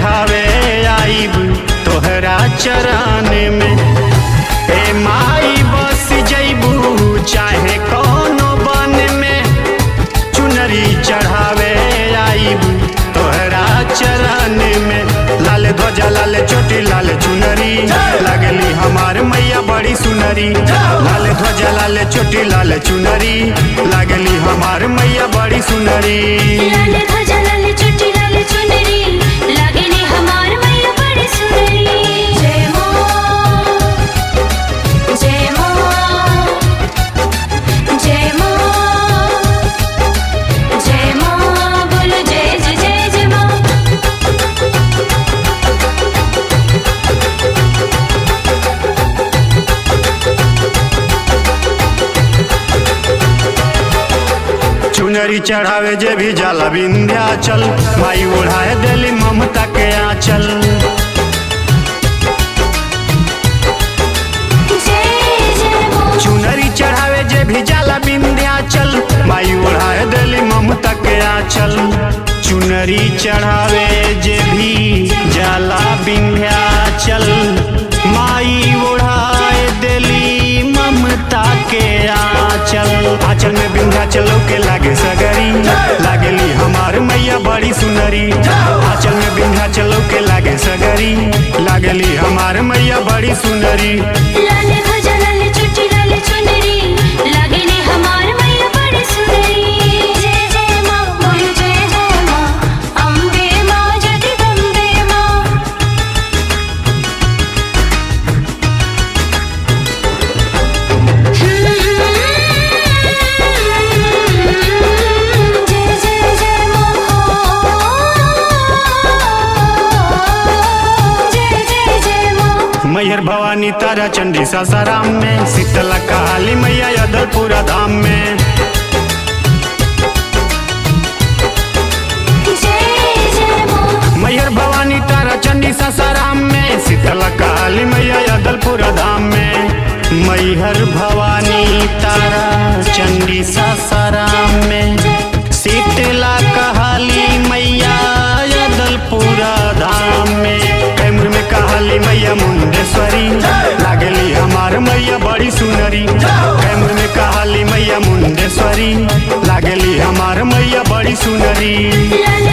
चढ़ावे आईब तोहरा चरण में ए माई बस जैबू चाहे कोनो बन में चुनरी चढ़ावे आईब तोहरा चरण में लाल ध्वजा लाल चोटी लाल चुनरी लगली हमार मैया बड़ी सुनरी लाल ध्वजा लाल चोटी लाल चुनरी लगली हमार मैया बड़ी सुनरी लाल ध्वजा लाल चुट्टी लाल चुनरी लागेली हमार मैया बड़ी सुंदरी जय मां जय मां जय मां जय मां बोलो जय जय जय जय मां चुनरी चढ़ावे जे भी जाला विंध्याचल माई ओढ़ाए दिली ममता के आंचल जय जय मां चुनरी चढ़ावे जे भी जाला विंध्याचल माई ओढ़ाए दिली ममता के आंचल चुनरी चढ़ावे जे भी जाला विंध्याचल माई ओढ़ाए दिली ममता के आंचल आंचल में विंध्याचल के लागे सगरी लागेली हमार मैया बड़ी सुनरी आंचल में विंध्याचल के लागे सगरी लागेली हमार मैया बड़ी सुनरी लाल ध्वजा लाल चुट्टी लाल चुनरी लागेली हमार मैया बड़ी सुंदरी जय जय मां बोलो जय जय मां अम्बे मां जगदम्बे मां जय जय जय मां जय जय जय मां मैहर भवानी तारा चंडी सासाराम में शीतला काली मैया यदलपुरा धाम में जय जय मां मैहर भवानी तारा चंडी सासाराम में शीतला काली मैया यदलपुरा धाम में मैहर भवानी तारा चंडी सासाराम में शीतला कहाली मैया यदलपुरा धाम में कैमूर में कहाली मैया मुंडेश्वरी लागली हमार मैया बड़ी सुनरी कैमूर में कहाली मैया मुंडेश्वरी लागली हमार मैया बड़ी सुनरी लाल